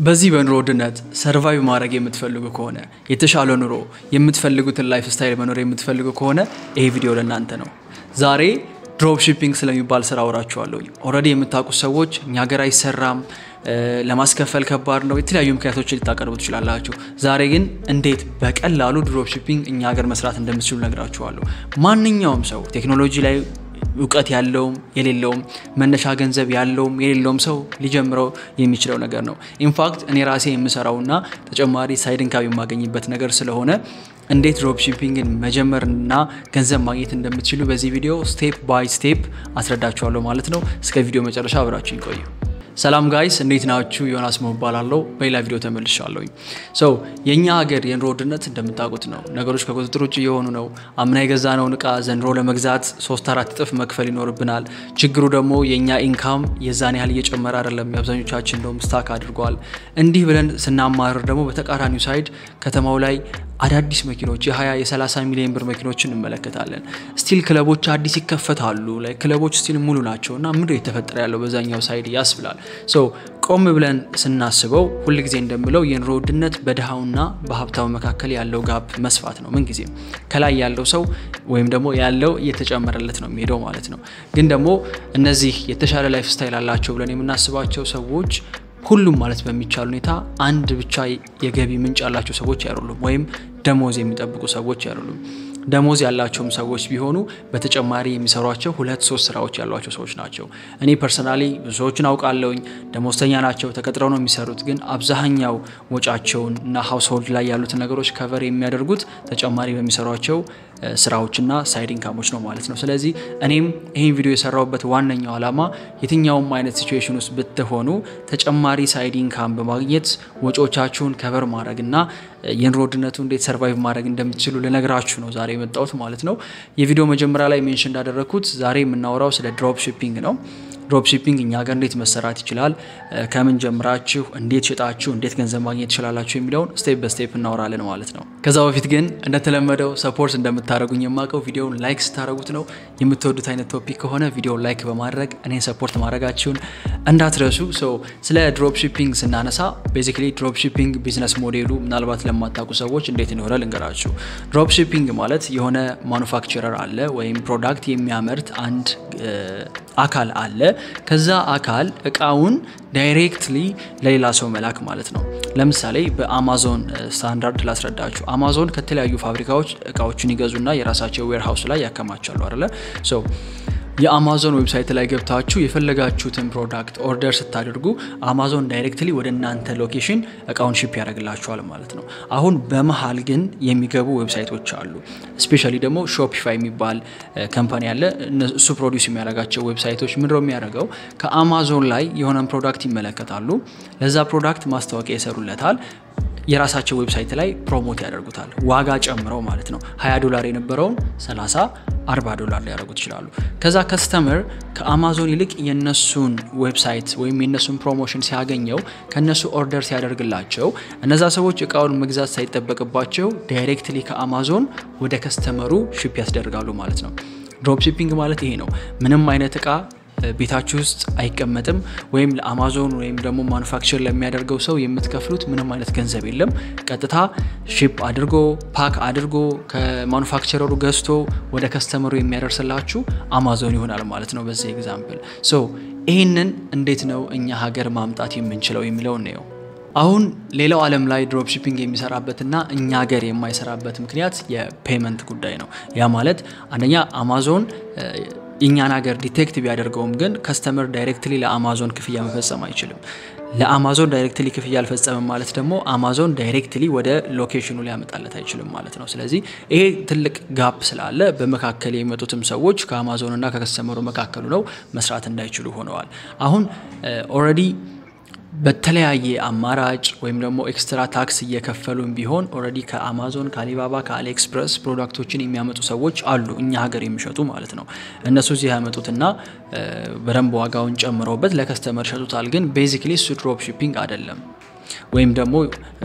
በዚህ በኑሮ ውድነት ሰርቫይቭ ማድረግ የምትፈልጉ ከሆነ የተሻለ ኑሮ የምትፈልጉትን ላይፍ ስታይል መኖር የምትፈልጉ ከሆነ ይሄ ቪዲዮ ለእናንተ ነው። ዛሬ ድሮፕ ሺፒንግ ስለሚባል ስራ አወራችኋለሁ። ኦልሬዲ የምታውቁት ሰዎች እኛ ሀገር አይሰራም፣ ለማስከፈል ከባድ ነው፣ የተለያዩ ምክንያቶችን ልታቀርቡ ትችላላችሁ። ዛሬ ግን እንዴት በቀላሉ ድሮፕ ሺፒንግ እኛ ሀገር መስራት እንደምትችሉ ነግራችኋለሁ። ማንኛውም ሰው ቴክኖሎጂ ላይ እውቀት ያለውም የሌለውም መነሻ ገንዘብ ያለውም የሌለውም ሰው ሊጀምረው የሚችለው ነገር ነው። ኢንፋክት እኔ ራሴ የምሰራውና ተጨማሪ ሳይድ ኢንካም የማገኝበት ነገር ስለሆነ እንዴት ድሮፕ ሺፒንግን መጀመርና ገንዘብ ማግኘት እንደምትችሉ በዚህ ቪዲዮ ስቴፕ ባይ ስቴፕ አስረዳችኋለሁ ማለት ነው። እስከ ቪዲዮ መጨረሻ አብራችሁ ይቆዩ። ሰላም ጋይስ እንዴት ናችሁ? ዮናስ መባላለሁ። በሌላ ቪዲዮ ተመልሻለሁኝ። ሰው የእኛ ሀገር የኑሮ ውድነት እንደምታውቁት ነው። ነገሮች ከቁጥጥር ውጭ እየሆኑ ነው። አምና የገዛነውን እቃ ዘንድሮ ለመግዛት ሶስት አራት እጥፍ መክፈል ይኖርብናል። ችግሩ ደግሞ የእኛ ኢንካም የዛን ያህል እየጨመረ አይደለም። የአብዛኞቻችን እንደውም ስታክ አድርጓል። እንዲህ ብለን ስናማርር ደግሞ በተቃራኒው ሳይድ ከተማው ላይ አዳዲስ መኪኖች የ20 የ30 ሚሊዮን ብር መኪኖችን እንመለከታለን። ስቲል ክለቦች አዲስ ይከፈታሉ። ላይ ክለቦች ስቲል ሙሉ ናቸው እና ምንድን የተፈጠረ ያለው በዛኛው ሳይድ ያስብላል። ሶ ቆም ብለን ስናስበው ሁልጊዜ እንደምለው የኑሮ ውድነት በድሃውና በሀብታው መካከል ያለው ጋፕ መስፋት ነው። ምንጊዜም ከላይ ያለው ሰው ወይም ደግሞ ያለው እየተጨመረለት ነው የሚሄደው ማለት ነው። ግን ደግሞ እነዚህ የተሻለ ላይፍ ስታይል አላቸው ብለን የምናስባቸው ሰዎች ሁሉም ማለት በሚቻል ሁኔታ አንድ ብቻ የገቢ ምንጭ ያላቸው ሰዎች አይደሉም፣ ወይም ደሞዝ የሚጠብቁ ሰዎች አይደሉም። ደሞዝ ያላቸውም ሰዎች ቢሆኑ በተጨማሪ የሚሰሯቸው ሁለት ሶስት ስራዎች ያሏቸው ሰዎች ናቸው። እኔ ፐርሰናሊ ብዙ ሰዎችን አውቃለሁኝ። ደሞዝተኛ ናቸው፣ ተቀጥረው ነው የሚሰሩት። ግን አብዛኛው ወጫቸውን እና ሀውስሆልድ ላይ ያሉትን ነገሮች ከቨር የሚያደርጉት ተጨማሪ በሚሰሯቸው ስራዎችና ሳይድ ኢንካሞች ነው ማለት ነው። ስለዚህ እኔም ይህን ቪዲዮ የሰራሁበት ዋነኛው ዓላማ የትኛውም አይነት ሲቹዌሽን ውስጥ ብትሆኑ ተጨማሪ ሳይድ ኢንካም በማግኘት ወጪዎቻችሁን ከቨር ማድረግ እና የኑሮ ውድነቱ እንዴት ሰርቫይቭ ማድረግ እንደምትችሉ ልነግራችሁ ነው ዛሬ የመጣሁት ማለት ነው። የቪዲዮ መጀመሪያ ላይ ሜንሽን እንዳደረግኩት ዛሬ የምናወራው ስለ ድሮፕ ሺፒንግ ነው። ድሮፕ ሺፒንግ እኛ ሀገር እንዴት መሰራት ይችላል፣ ከምን ጀምራችሁ እንዴት ሽጣችሁ እንዴት ገንዘብ ማግኘት ትችላላችሁ የሚለውን ስቴፕ በስቴፕ እናወራለን ማለት ነው። ከዛ በፊት ግን እንደተለመደው ሰፖርት እንደምታደረጉኝ የማውቀው ቪዲዮውን ላይክ ስታደረጉት ነው። የምትወዱት አይነት ቶፒክ ከሆነ ቪዲዮውን ላይክ በማድረግ እኔን ሰፖርት ማድረጋችሁን እንዳትረሱ። ስለ ድሮፕ ሺፒንግ ስናነሳ ቤዚክሊ ድሮፕ ሺፒንግ ቢዝነስ ሞዴሉ ምናልባት ለማታውቁ ሰዎች እንዴት እንደሆነ ልንገራችሁ። ድሮፕ ሺፒንግ ማለት የሆነ ማኑፋክቸረር አለ ወይም ፕሮዳክት የሚያመርት አንድ አካል አለ ከዛ አካል እቃውን ዳይሬክትሊ ለሌላ ሰው መላክ ማለት ነው። ለምሳሌ በአማዞን ስታንዳርድ ላስረዳችሁ። አማዞን ከተለያዩ ፋብሪካዎች እቃዎችን ይገዙና የራሳቸው ዌርሃውስ ላይ ያከማቻሉ አለ የአማዞን ዌብሳይት ላይ ገብታችሁ የፈለጋችሁትን ፕሮዳክት ኦርደር ስታደርጉ አማዞን ዳይሬክትሊ ወደ እናንተ ሎኬሽን እቃውን ሺፕ ያደርግላችኋል ማለት ነው። አሁን በመሀል ግን የሚገቡ ዌብሳይቶች አሉ። ስፔሻሊ ደግሞ ሾፒፋይ የሚባል ከምፓኒ አለ። እሱ ፕሮዲውስ የሚያደርጋቸው ዌብሳይቶች ምንድነው የሚያደርገው? ከአማዞን ላይ የሆነን ፕሮዳክት ይመለከታሉ። ለዛ ፕሮዳክት ማስታወቂያ ይሰሩለታል። የራሳቸው ዌብሳይት ላይ ፕሮሞት ያደርጉታል። ዋጋ ጨምረው ማለት ነው። 20 ዶላር የነበረውን 30 40 ዶላር ሊያደርጉት ይችላሉ። ከዛ ከስተመር ከአማዞን ይልቅ የነሱን ዌብሳይት ወይም የነሱን ፕሮሞሽን ሲያገኘው ከነሱ ኦርደር ሲያደርግላቸው እነዛ ሰዎች እቃውን መግዛት ሳይጠበቅባቸው ዳይሬክትሊ ከአማዞን ወደ ከስተመሩ ሺፕ ያስደርጋሉ ማለት ነው። ድሮፕ ሺፒንግ ማለት ይሄ ነው። ምንም አይነት እቃ ቤታችሁ ውስጥ አይቀመጥም። ወይም ለአማዞን ወይም ደግሞ ማኑፋክቸር ለሚያደርገው ሰው የምትከፍሉት ምንም አይነት ገንዘብ የለም። ቀጥታ ሺፕ አድርጎ ፓክ አድርጎ ከማኑፋክቸረሩ ገዝቶ ወደ ከስተመሩ የሚያደርስላችሁ አማዞን ይሆናል ማለት ነው። በዚህ ኤግዛምፕል ሶ ይህንን እንዴት ነው እኛ ሀገር ማምጣት የምንችለው የሚለውን ነው። አሁን ሌላው ዓለም ላይ ድሮፕ ሺፒንግ የሚሰራበትና እኛ ሀገር የማይሰራበት ምክንያት የፔመንት ጉዳይ ነው። ያ ማለት አንደኛ አማዞን እኛን ሀገር ዲቴክት ቢያደርገውም ግን ከስተመር ዳይሬክትሊ ለአማዞን ክፍያ መፈጸም አይችልም። ለአማዞን ዳይሬክትሊ ክፍያ አልፈጸምም ማለት ደግሞ አማዞን ዳይሬክትሊ ወደ ሎኬሽኑ ሊያመጣለት አይችልም ማለት ነው። ስለዚህ ይሄ ትልቅ ጋፕ ስላለ በመካከል የመጡትም ሰዎች ከአማዞንና ከከስተመሩ መካከሉ ነው መስራት እንዳይችሉ ሆነዋል። አሁን ኦልሬዲ በተለያየ አማራጭ ወይም ደግሞ ኤክስትራ ታክስ እየከፈሉም ቢሆን ኦልሬዲ ከአማዞን ከአሊባባ ከአሊኤክስፕረስ ፕሮዳክቶችን የሚያመጡ ሰዎች አሉ፣ እኛ ሀገር የሚሸጡ ማለት ነው። እነሱ እዚህ ያመጡትና በደንብ ዋጋውን ጨምረውበት ለከስተመር ይሸጡታል። ግን ቤዚክሊ እሱ ድሮፕ ሺፒንግ አይደለም። ወይም ደግሞ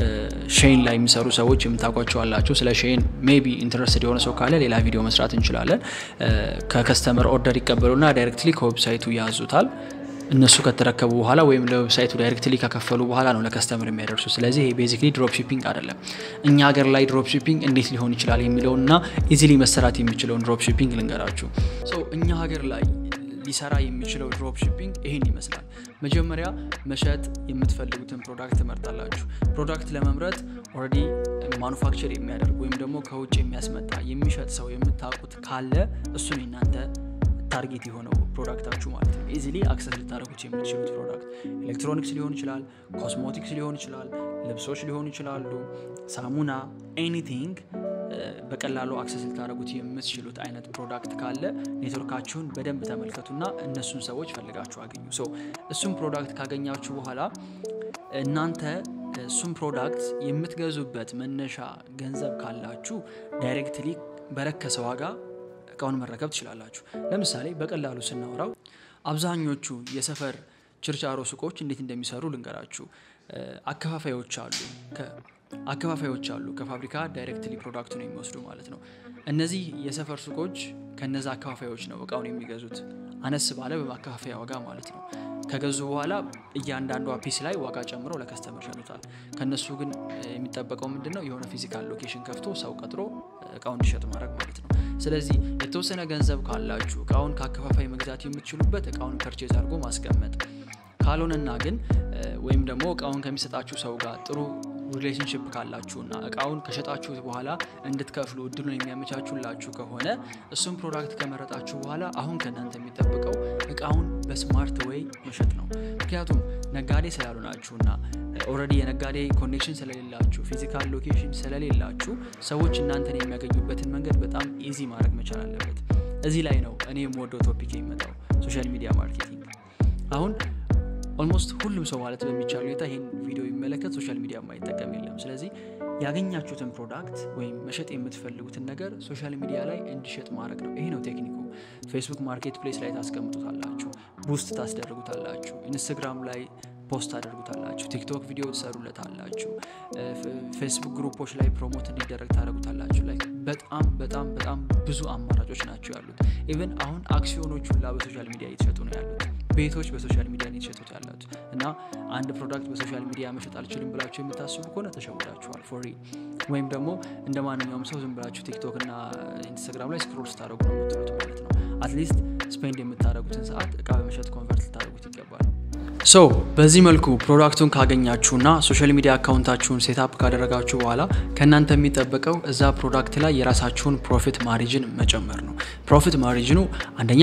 ሼን ላይ የሚሰሩ ሰዎች የምታውቋቸው አላቸው። ስለ ሼን ሜቢ ኢንትረስትድ የሆነ ሰው ካለ ሌላ ቪዲዮ መስራት እንችላለን። ከከስተመር ኦርደር ይቀበሉና ዳይሬክትሊ ከዌብሳይቱ ያዙታል። እነሱ ከተረከቡ በኋላ ወይም ለዌብሳይቱ ዳይሬክትሊ ከከፈሉ በኋላ ነው ለከስተምር የሚያደርሱ። ስለዚህ ይሄ ቤዚክሊ ድሮፕ ሺፒንግ አይደለም። እኛ ሀገር ላይ ድሮፕ ሺፒንግ እንዴት ሊሆን ይችላል የሚለውንና ኢዚሊ መሰራት የሚችለውን ድሮፕ ሺፒንግ ልንገራችሁ። እኛ ሀገር ላይ ሊሰራ የሚችለው ድሮፕ ሺፒንግ ይህን ይመስላል። መጀመሪያ መሸጥ የምትፈልጉትን ፕሮዳክት ትመርጣላችሁ። ፕሮዳክት ለመምረጥ ኦልሬዲ ማኑፋክቸር የሚያደርግ ወይም ደግሞ ከውጭ የሚያስመጣ የሚሸጥ ሰው የምታውቁት ካለ እሱን የናንተ ታርጌት የሆነው ፕሮዳክታችሁ ማለት ነው። ኢዚሊ አክሰስ ልታደረጉት የምትችሉት ፕሮዳክት ኤሌክትሮኒክስ ሊሆን ይችላል፣ ኮስሞቲክስ ሊሆን ይችላል፣ ልብሶች ሊሆኑ ይችላሉ፣ ሳሙና፣ ኤኒቲንግ በቀላሉ አክሰስ ልታደረጉት የምትችሉት አይነት ፕሮዳክት ካለ ኔትወርካችሁን በደንብ ተመልከቱና እነሱን ሰዎች ፈልጋችሁ አገኙ። ሶ እሱን ፕሮዳክት ካገኛችሁ በኋላ እናንተ እሱን ፕሮዳክት የምትገዙበት መነሻ ገንዘብ ካላችሁ ዳይሬክትሊ በረከሰ ዋጋ እቃውን መረከብ ትችላላችሁ። ለምሳሌ በቀላሉ ስናወራው አብዛኞቹ የሰፈር ችርቻሮ ሱቆች እንዴት እንደሚሰሩ ልንገራችሁ። አከፋፋዮች አሉ አከፋፋዮች አሉ ከፋብሪካ ዳይሬክትሊ ፕሮዳክቱን የሚወስዱ ማለት ነው። እነዚህ የሰፈር ሱቆች ከነዛ አከፋፋዮች ነው እቃውን የሚገዙት አነስ ባለ በማከፋፈያ ዋጋ ማለት ነው። ከገዙ በኋላ እያንዳንዷ ፒስ ላይ ዋጋ ጨምረው ለከስተመር ሸጡታል። ከነሱ ግን የሚጠበቀው ምንድን ነው? የሆነ ፊዚካል ሎኬሽን ከፍቶ ሰው ቀጥሮ እቃውን እንዲሸጡ ማድረግ ማለት ነው። ስለዚህ የተወሰነ ገንዘብ ካላችሁ እቃውን ከአከፋፋይ መግዛት የምትችሉበት እቃውን ፐርቼዝ አድርጎ ማስቀመጥ ካልሆነና ግን ወይም ደግሞ እቃውን ከሚሰጣችሁ ሰው ጋር ጥሩ ሪሌሽንሽፕ ካላችሁና እቃውን ከሸጣችሁት በኋላ እንድትከፍሉ እድሉን የሚያመቻቹላችሁ ከሆነ እሱም ፕሮዳክት ከመረጣችሁ በኋላ አሁን ከእናንተ የሚጠብቀው እቃውን በስማርት ወይ መሸጥ ነው። ምክንያቱም ነጋዴ ስላልሆናችሁና ኦልሬዲ የነጋዴ ኮኔክሽን ስለሌላችሁ ፊዚካል ሎኬሽን ስለሌላችሁ ሰዎች እናንተን የሚያገኙበትን መንገድ በጣም ኢዚ ማድረግ መቻል አለበት። እዚህ ላይ ነው እኔ የምወደው ቶፒክ የሚመጣው ሶሻል ሚዲያ ማርኬቲንግ አሁን ኦልሞስት ሁሉም ሰው ማለት በሚቻል ሁኔታ ይህን ቪዲዮ የሚመለከት ሶሻል ሚዲያ የማይጠቀም የለም። ስለዚህ ያገኛችሁትን ፕሮዳክት ወይም መሸጥ የምትፈልጉትን ነገር ሶሻል ሚዲያ ላይ እንዲሸጥ ማድረግ ነው። ይሄ ነው ቴክኒኩ። ፌስቡክ ማርኬት ፕሌስ ላይ ታስቀምጡታላችሁ፣ ቡስት ታስደርጉታላችሁ፣ ኢንስታግራም ላይ ፖስት ታደርጉታላችሁ፣ ቲክቶክ ቪዲዮ ትሰሩለታላችሁ፣ ፌስቡክ ግሩፖች ላይ ፕሮሞት እንዲደረግ ታደርጉታላችሁ። ላይ በጣም በጣም በጣም ብዙ አማራጮች ናቸው ያሉት። ኢቨን አሁን አክሲዮኖች ሁላ በሶሻል ሚዲያ እየተሸጡ ነው ያሉት። ቤቶች በሶሻል ሚዲያ እየተሸጡት ያሉት እና አንድ ፕሮዳክት በሶሻል ሚዲያ መሸጥ አልችልም ብላችሁ የምታስቡ ከሆነ ተሸውዳችኋል። ፎሪ ወይም ደግሞ እንደ ማንኛውም ሰው ዝም ብላችሁ ቲክቶክ እና ኢንስታግራም ላይ ስክሮል ስታደረጉ ነው የምትሉት ማለት ነው። አትሊስት ስፔንድ የምታደረጉትን ሰዓት እቃ በመሸጥ ኮንቨርት ልታደረጉት ይገባል። ሶ በዚህ መልኩ ፕሮዳክቱን ካገኛችሁና ሶሻል ሚዲያ አካውንታችሁን ሴታፕ ካደረጋችሁ በኋላ ከእናንተ የሚጠበቀው እዛ ፕሮዳክት ላይ የራሳችሁን ፕሮፊት ማሪጅን መጨመር ነው። ፕሮፊት ማሪጅኑ አንደኛ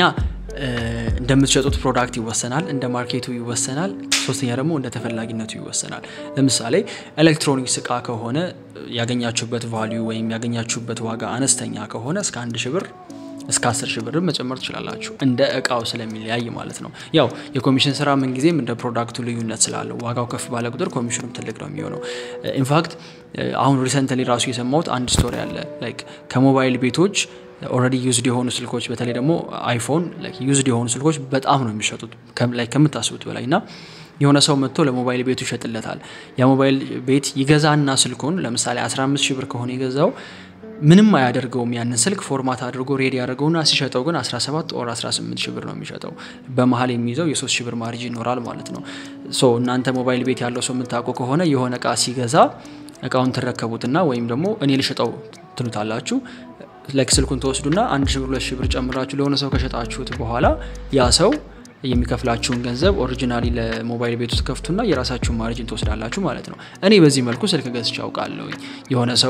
እንደምትሸጡት ፕሮዳክት ይወሰናል፣ እንደ ማርኬቱ ይወሰናል። ሶስተኛ ደግሞ እንደ ተፈላጊነቱ ይወሰናል። ለምሳሌ ኤሌክትሮኒክስ እቃ ከሆነ ያገኛችሁበት ቫሊዩ ወይም ያገኛችሁበት ዋጋ አነስተኛ ከሆነ እስከ አንድ ሺ ብር እስከ አስር ሺህ ብር መጨመር ትችላላችሁ። እንደ እቃው ስለሚለያይ ማለት ነው። ያው የኮሚሽን ስራ ምንጊዜም እንደ ፕሮዳክቱ ልዩነት ስላለው ዋጋው ከፍ ባለ ቁጥር ኮሚሽኑም ትልቅ ነው የሚሆነው። ኢንፋክት አሁን ሪሰንትሊ ራሱ የሰማሁት አንድ ስቶሪ አለ ላይክ ከሞባይል ቤቶች ኦልሬዲ ዩዝድ የሆኑ ስልኮች በተለይ ደግሞ አይፎን ዩዝድ የሆኑ ስልኮች በጣም ነው የሚሸጡት ላይ ከምታስቡት በላይ እና የሆነ ሰው መጥቶ ለሞባይል ቤቱ ይሸጥለታል። የሞባይል ቤት ይገዛና ስልኩን ለምሳሌ 15 ሺህ ብር ከሆነ የገዛው ምንም አያደርገውም። ያንን ስልክ ፎርማት አድርጎ ሬዲ ያደርገውና ሲሸጠው ግን 17 ኦር 18 ሺህ ብር ነው የሚሸጠው። በመሀል የሚይዘው የ3 ሺህ ብር ማርጅ ይኖራል ማለት ነው። ሶ እናንተ ሞባይል ቤት ያለው ሰው የምታውቁ ከሆነ የሆነ እቃ ሲገዛ እቃውን ትረከቡትና ወይም ደግሞ እኔ ልሸጠው ትሉታላችሁ ላይክ ስልኩን ተወስዱና አንድ ሺህ ብር ሁለት ሺህ ብር ጨምራችሁ ለሆነ ሰው ከሸጣችሁት በኋላ ያ ሰው የሚከፍላችሁን ገንዘብ ኦሪጂናሊ ለሞባይል ቤቱ ትከፍቱና የራሳችሁን ማርጅን ትወስዳላችሁ ማለት ነው። እኔ በዚህ መልኩ ስልክ ገዝቼ አውቃለሁ። የሆነ ሰው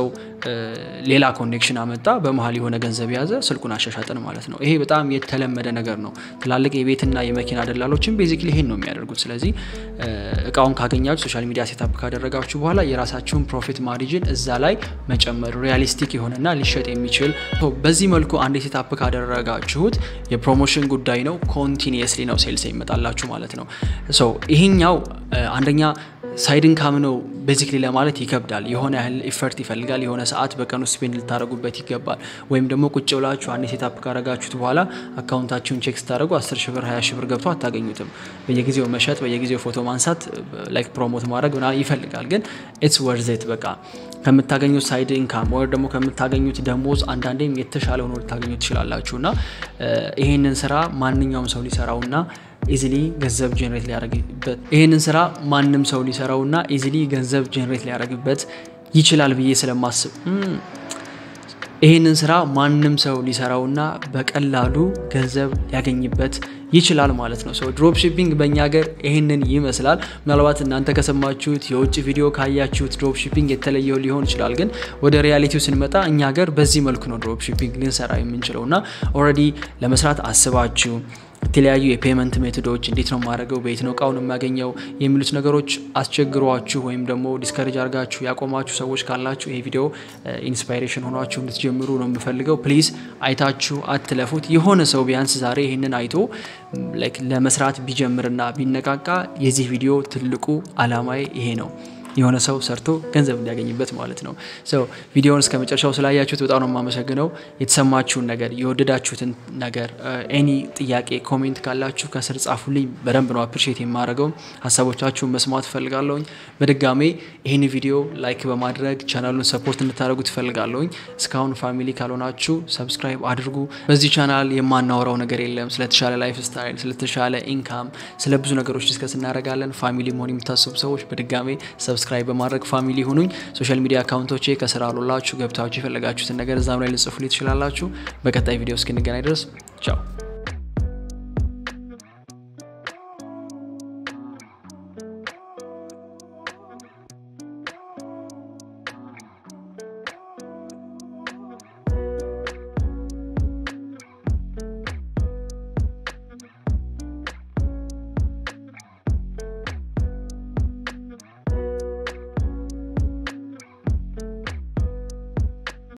ሌላ ኮኔክሽን አመጣ፣ በመሀል የሆነ ገንዘብ የያዘ ስልኩን አሻሻጥን ማለት ነው። ይሄ በጣም የተለመደ ነገር ነው። ትላልቅ የቤትና የመኪና ደላሎችን ቤዚክሊ ይሄን ነው የሚያደርጉት። ስለዚህ እቃውን ካገኛችሁ ሶሻል ሚዲያ ሴታፕ ካደረጋችሁ በኋላ የራሳችሁን ፕሮፊት ማርጅን እዛ ላይ መጨመር ሪያሊስቲክ የሆነና ሊሸጥ የሚችል በዚህ መልኩ አንድ ሴታፕ ካደረጋችሁት የፕሮሞሽን ጉዳይ ነው ኮንቲኒየስሊ ነው ሴልስ ይመጣላችሁ ማለት ነው። ይሄኛው አንደኛ ሳይድ ኢንካም ነው ቤዚክሊ ለማለት ይከብዳል። የሆነ ያህል ኢፈርት ይፈልጋል። የሆነ ሰዓት በቀን ውስጥ ስፔንድ ልታደረጉበት ይገባል። ወይም ደግሞ ቁጭ ብላችሁ አንድ ሴታፕ ካረጋችሁት በኋላ አካውንታችሁን ቼክ ስታደረጉ 10 ሺ ብር 20 ሺ ብር ገብቶ አታገኙትም። በየጊዜው መሸጥ፣ በየጊዜው ፎቶ ማንሳት፣ ላይክ ፕሮሞት ማድረግ ምናምን ይፈልጋል። ግን ኢትስ ወርዜት በቃ ከምታገኙት ሳይድ ኢንካም ወይ ደግሞ ከምታገኙት ደሞዝ አንዳንዴም የተሻለ ሆኖ ልታገኙ ትችላላችሁ። እና ይህንን ስራ ማንኛውም ሰው ሊሰራውና ኢዚሊ ገንዘብ ጀነሬት ሊያደርግበት ይህንን ስራ ማንም ሰው ሊሰራውና ኢዚሊ ገንዘብ ጀነሬት ሊያደርግበት ይችላል ብዬ ስለማስብ ይህንን ስራ ማንም ሰው ሊሰራውና በቀላሉ ገንዘብ ሊያገኝበት ይችላል ማለት ነው። ሰው ድሮፕ ሺፒንግ በእኛ ሀገር ይህንን ይመስላል። ምናልባት እናንተ ከሰማችሁት የውጭ ቪዲዮ ካያችሁት ድሮፕ ሺፒንግ የተለየው ሊሆን ይችላል። ግን ወደ ሪያሊቲው ስንመጣ እኛ ሀገር በዚህ መልኩ ነው ድሮፕ ሺፒንግ ልንሰራ የምንችለው እና ኦልሬዲ ለመስራት አስባችሁ የተለያዩ የፔመንት ሜቶዶች እንዴት ነው የማደርገው፣ በየት ነው እቃውን የማገኘው የሚሉት ነገሮች አስቸግሯችሁ ወይም ደግሞ ዲስከሬጅ አድርጋችሁ ያቆማችሁ ሰዎች ካላችሁ ይሄ ቪዲዮ ኢንስፓይሬሽን ሆኗችሁ እንድትጀምሩ ነው የምፈልገው። ፕሊዝ አይታችሁ አትለፉት። የሆነ ሰው ቢያንስ ዛሬ ይህንን አይቶ ለመስራት ቢጀምርና ቢነቃቃ የዚህ ቪዲዮ ትልቁ አላማዬ ይሄ ነው። የሆነ ሰው ሰርቶ ገንዘብ እንዲያገኝበት ማለት ነው። ሰው ቪዲዮውን እስከ መጨረሻው ስላያችሁት በጣም ነው የማመሰግነው። የተሰማችሁን ነገር የወደዳችሁትን ነገር ኤኒ ጥያቄ ኮሜንት ካላችሁ ከስር ጻፉልኝ። በደንብ ነው አፕሪሼት የማደርገው። ሀሳቦቻችሁን መስማት እፈልጋለሁኝ። በድጋሜ ይህን ቪዲዮ ላይክ በማድረግ ቻናሉን ሰፖርት እንድታደርጉ ትፈልጋለሁኝ። እስካሁን ፋሚሊ ካልሆናችሁ ሰብስክራይብ አድርጉ። በዚህ ቻናል የማናወራው ነገር የለም። ስለተሻለ ላይፍ ስታይል፣ ስለተሻለ ኢንካም፣ ስለ ብዙ ነገሮች ዲስከስ እናደርጋለን። ፋሚሊ መሆን የምታስቡ ሰዎች በድጋሜ ሰብስክራይብ በማድረግ ፋሚሊ ሁኑኝ። ሶሻል ሚዲያ አካውንቶቼ ከስራ አሉላችሁ ገብታችሁ የፈለጋችሁትን ነገር እዛም ላይ ልጽፉልኝ ትችላላችሁ። በቀጣይ ቪዲዮ እስክንገናኝ ድረስ ቻው።